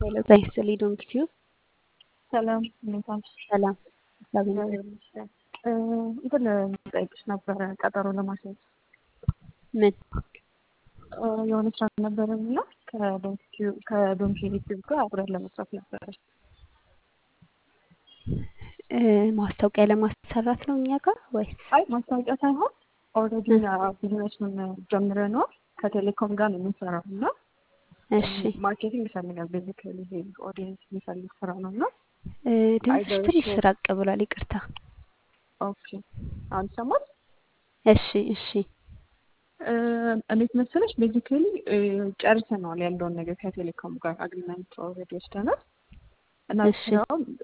ሄሎ ጤና ይስጥልኝ ዶንኪ ቲዩብ ሰላም እንዴት ዋልሽ? ሰላም እግዚአብሔር እግዚአብሔር ይመስገን። እንትን ልጠይቅሽ ነበረ ቀጠሮ ለማስያዝ ምን እ የሆነ ስራ ነበረን እና ከዶንኪ ዩቲዩብ ጋር አብረን ለመስራት ነበረ። እ ማስታወቂያ ለማሰራት ነው እኛ ጋር ወይስ? አይ ማስታወቂያ ሳይሆን ኦልሬዲ ቢዝነሱን ጀምረነዋል ከቴሌኮም ጋር ነው የምንሰራው እና እሺ ማርኬቲንግ ይፈልጋል ቤዚካሊ ይሄ ኦዲየንስ የሚፈልግ ስራ ነው እና እ ድምፅሽ ትንሽ ራቅ ብሏል። ይቅርታ። ኦኬ አሁን ይሰማል? እሺ እሺ እ እንዴት መሰለሽ ቤዚካሊ ጨርሰነዋል ያለውን ነገር ከቴሌኮም ጋር አግሪመንት ኦልሬዲ ወስደናል እና እሺ ስራውን